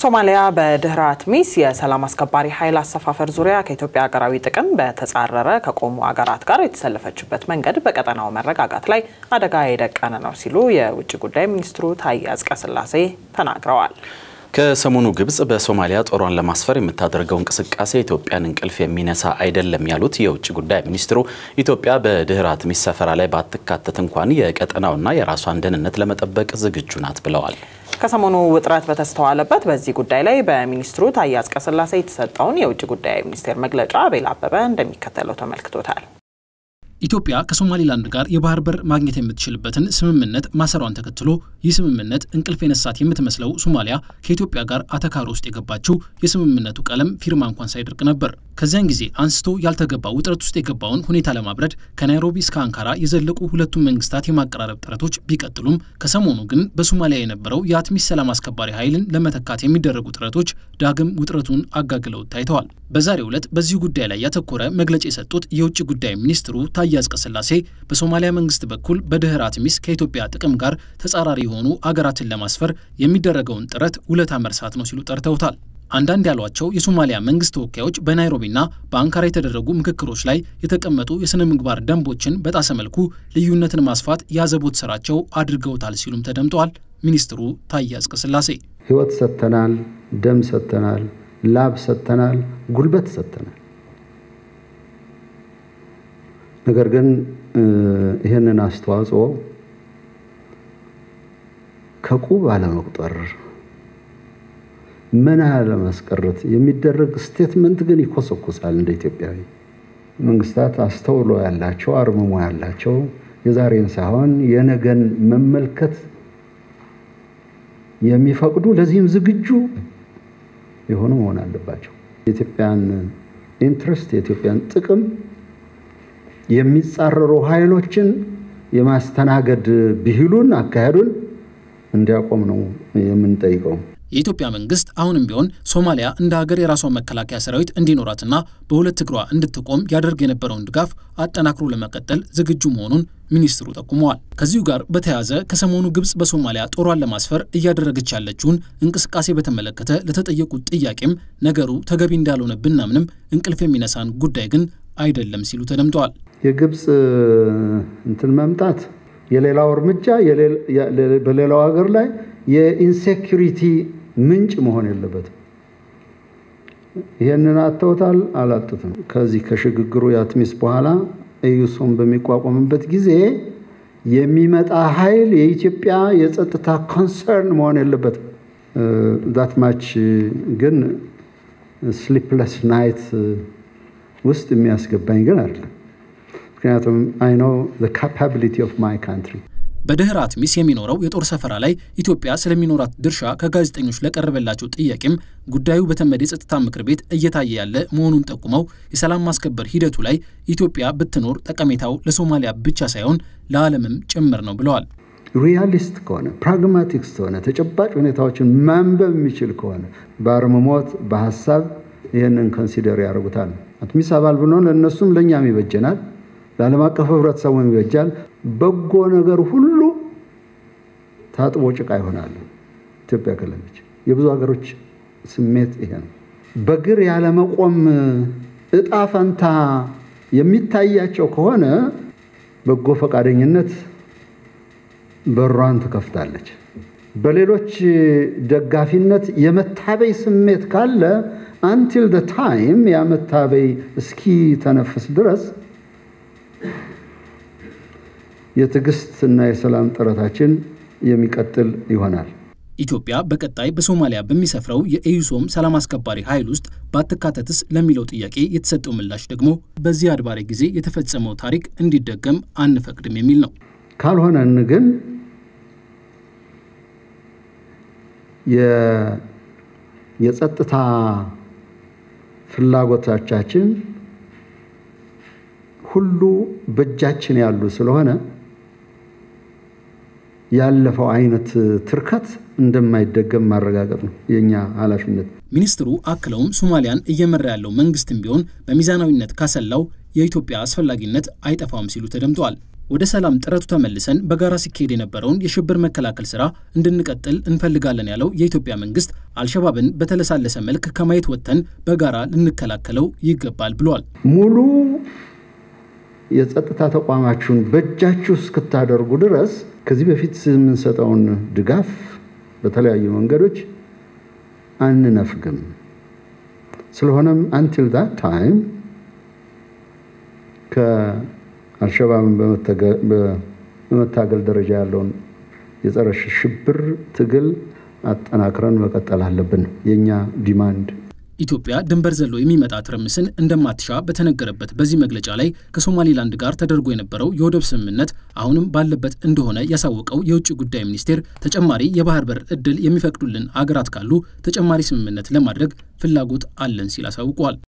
ሶማሊያ በድህረ አትሚስ የሰላም አስከባሪ ኃይል አሰፋፈር ዙሪያ ከኢትዮጵያ ሀገራዊ ጥቅም በተጻረረ ከቆሙ ሀገራት ጋር የተሰለፈችበት መንገድ በቀጠናው መረጋጋት ላይ አደጋ የደቀነ ነው ሲሉ የውጭ ጉዳይ ሚኒስትሩ ታዬ አጽቀሥላሴ ተናግረዋል። ከሰሞኑ ግብጽ በሶማሊያ ጦሯን ለማስፈር የምታደርገው እንቅስቃሴ ኢትዮጵያን እንቅልፍ የሚነሳ አይደለም ያሉት የውጭ ጉዳይ ሚኒስትሩ ኢትዮጵያ በድህረ አትሚስ ሰፈራ ላይ ባትካተት እንኳን የቀጠናውና የራሷን ደህንነት ለመጠበቅ ዝግጁ ናት ብለዋል። ከሰሞኑ ውጥረት በተስተዋለበት በዚህ ጉዳይ ላይ በሚኒስትሩ ታዬ አጽቀሥላሴ የተሰጠውን የውጭ ጉዳይ ሚኒስቴር መግለጫ አቤል አበበ እንደሚከተለው ተመልክቶታል። ኢትዮጵያ ከሶማሊላንድ ጋር የባህር በር ማግኘት የምትችልበትን ስምምነት ማሰሯን ተከትሎ ይህ ስምምነት እንቅልፍ የነሳት የምትመስለው ሶማሊያ ከኢትዮጵያ ጋር አተካሮ ውስጥ የገባችው የስምምነቱ ቀለም ፊርማ እንኳን ሳይደርቅ ነበር። ከዚያን ጊዜ አንስቶ ያልተገባ ውጥረት ውስጥ የገባውን ሁኔታ ለማብረድ ከናይሮቢ እስከ አንካራ የዘለቁ ሁለቱም መንግስታት የማቀራረብ ጥረቶች ቢቀጥሉም ከሰሞኑ ግን በሶማሊያ የነበረው የአትሚስ ሰላም አስከባሪ ኃይልን ለመተካት የሚደረጉ ጥረቶች ዳግም ውጥረቱን አጋግለው ታይተዋል። በዛሬው ዕለት በዚሁ ጉዳይ ላይ ያተኮረ መግለጫ የሰጡት የውጭ ጉዳይ ሚኒስትሩ ታዬ አጽቀሥላሴ በሶማሊያ መንግስት በኩል በድህረ አትሚስ ከኢትዮጵያ ጥቅም ጋር ተጻራሪ የሆኑ አገራትን ለማስፈር የሚደረገውን ጥረት ውለታ መርሳት ነው ሲሉ ጠርተውታል። አንዳንድ ያሏቸው የሶማሊያ መንግስት ተወካዮች በናይሮቢና በአንካራ የተደረጉ ምክክሮች ላይ የተቀመጡ የሥነ ምግባር ደንቦችን በጣሰ መልኩ ልዩነትን ማስፋት ያዘቦት ስራቸው አድርገውታል ሲሉም ተደምጠዋል። ሚኒስትሩ ታዬ አጽቀሥላሴ ህይወት ሰጥተናል፣ ደም ሰጥተናል፣ ላብ ሰጥተናል፣ ጉልበት ሰጥተናል። ነገር ግን ይህንን አስተዋጽኦ ከቁብ አለመቁጠር ምን ለማስቀረት የሚደረግ ስቴትመንት ግን ይኮሰኩሳል። እንደ ኢትዮጵያዊ መንግስታት አስተውሎ ያላቸው አርምሞ ያላቸው የዛሬን ሳይሆን የነገን መመልከት የሚፈቅዱ ለዚህም ዝግጁ የሆኑ መሆን አለባቸው። የኢትዮጵያን ኢንትረስት የኢትዮጵያን ጥቅም የሚጻረሩ ኃይሎችን የማስተናገድ ብሂሉን አካሄዱን እንዲያቆም ነው የምንጠይቀው። የኢትዮጵያ መንግስት አሁንም ቢሆን ሶማሊያ እንደ ሀገር የራሷን መከላከያ ሰራዊት እንዲኖራትና በሁለት እግሯ እንድትቆም ያደርግ የነበረውን ድጋፍ አጠናክሮ ለመቀጠል ዝግጁ መሆኑን ሚኒስትሩ ጠቁመዋል። ከዚሁ ጋር በተያያዘ ከሰሞኑ ግብጽ በሶማሊያ ጦሯን ለማስፈር እያደረገች ያለችውን እንቅስቃሴ በተመለከተ ለተጠየቁት ጥያቄም ነገሩ ተገቢ እንዳልሆነ ብናምንም እንቅልፍ የሚነሳን ጉዳይ ግን አይደለም ሲሉ ተደምጠዋል። የግብፅ እንትን መምጣት የሌላው እርምጃ በሌላው ሀገር ላይ የኢንሴኪሪቲ ምንጭ መሆን የለበትም። ይህንን አተውታል አላጡትም። ከዚህ ከሽግግሩ የአትሚስ በኋላ ኤዩሶም በሚቋቋምበት ጊዜ የሚመጣ ኃይል የኢትዮጵያ የጸጥታ ኮንሰርን መሆን የለበትም። ዛት ማች ግን ስሊፕለስ ናይት ውስጥ የሚያስገባኝ ግን አይደለም። ምክንያቱም አይ ኖ ካፓቢሊቲ ኦፍ ማይ ካንትሪ በድህረ አትሚስ የሚኖረው የጦር ሰፈራ ላይ ኢትዮጵያ ስለሚኖራት ድርሻ ከጋዜጠኞች ለቀረበላቸው ጥያቄም ጉዳዩ በተመድ የጸጥታ ምክር ቤት እየታየ ያለ መሆኑን ጠቁመው የሰላም ማስከበር ሂደቱ ላይ ኢትዮጵያ ብትኖር ጠቀሜታው ለሶማሊያ ብቻ ሳይሆን ለዓለምም ጭምር ነው ብለዋል። ሪያሊስት ከሆነ ፕራግማቲክስ ከሆነ ተጨባጭ ሁኔታዎችን ማንበብ የሚችል ከሆነ በአርምሞት በሀሳብ ይህንን ኮንሲደር ያደርጉታል። አትሚስ አባል ብንሆን ለእነሱም ለእኛም ይበጀናል፣ ለዓለም አቀፍ ህብረተሰቡም ይበጃል። በጎ ነገር ሁሉ ታጥቦ ጭቃ ይሆናል። ኢትዮጵያ ከለለች። የብዙ ሀገሮች ስሜት ይሄ ነው። በእግር ያለመቆም እጣ ፈንታ የሚታያቸው ከሆነ በጎ ፈቃደኝነት በሯን ትከፍታለች። በሌሎች ደጋፊነት የመታበይ ስሜት ካለ አንቲል ደ ታይም ያ መታበይ እስኪ ተነፍስ ድረስ የትዕግስት እና የሰላም ጥረታችን የሚቀጥል ይሆናል። ኢትዮጵያ በቀጣይ በሶማሊያ በሚሰፍረው የኤዩሶም ሰላም አስከባሪ ኃይል ውስጥ ባትካተትስ ለሚለው ጥያቄ የተሰጠው ምላሽ ደግሞ በዚህ አድባሬ ጊዜ የተፈጸመው ታሪክ እንዲደገም አንፈቅድም የሚል ነው። ካልሆነን ግን የጸጥታ ፍላጎቶቻችን ሁሉ በእጃችን ያሉ ስለሆነ ያለፈው አይነት ትርከት እንደማይደገም ማረጋገጥ ነው የእኛ ኃላፊነት። ሚኒስትሩ አክለውም ሶማሊያን እየመራ ያለው መንግስትም ቢሆን በሚዛናዊነት ካሰላው የኢትዮጵያ አስፈላጊነት አይጠፋም ሲሉ ተደምጠዋል። ወደ ሰላም ጥረቱ ተመልሰን በጋራ ሲካሄድ የነበረውን የሽብር መከላከል ስራ እንድንቀጥል እንፈልጋለን ያለው የኢትዮጵያ መንግስት አልሸባብን በተለሳለሰ መልክ ከማየት ወጥተን በጋራ ልንከላከለው ይገባል ብሏል። ሙሉ የጸጥታ ተቋማችሁን በእጃችሁ እስክታደርጉ ድረስ ከዚህ በፊት የምንሰጠውን ድጋፍ በተለያዩ መንገዶች አንነፍግም። ስለሆነም አንቲል ዳት ታይም ከአልሸባብን በመታገል ደረጃ ያለውን የጸረ ሽብር ትግል አጠናክረን መቀጠል አለብን የእኛ ዲማንድ። ኢትዮጵያ ድንበር ዘሎ የሚመጣ ትርምስን እንደማትሻ በተነገረበት በዚህ መግለጫ ላይ ከሶማሌላንድ ጋር ተደርጎ የነበረው የወደብ ስምምነት አሁንም ባለበት እንደሆነ ያሳወቀው የውጭ ጉዳይ ሚኒስቴር ተጨማሪ የባህር በር እድል የሚፈቅዱልን አገራት ካሉ ተጨማሪ ስምምነት ለማድረግ ፍላጎት አለን ሲል አሳውቋል።